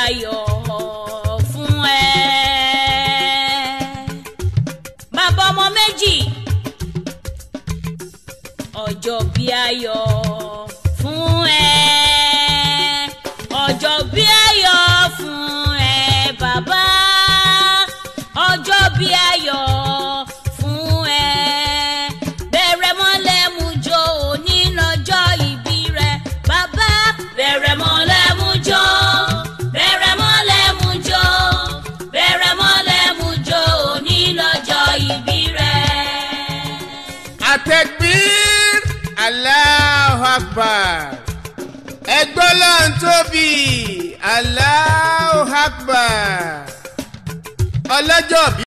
ayọ̀ fún ẹ. bàbá ọmọ méjì ọjọ́ bí ayọ̀ fún ẹ. ọjọ́ bí ayọ̀ fún ẹ bàbá ọjọ́ bí ayọ̀ fún ẹ. bẹ̀rẹ̀ mọ́lẹ̀ mú jó òní lọ́jọ́ ìbí rẹ bàbá bẹ̀rẹ̀ mọ́lẹ̀ mú jó bẹ̀rẹ̀ mọ́lẹ̀ mú jó bẹ̀rẹ̀ mọ́lẹ̀ mú jó òní lọ́jọ́ ìbí rẹ. àtẹ̀gbír Allahu Akbar ẹgbọ́n lọ́n tóbi Allahu Akbar ọlọ́jọ́ bí.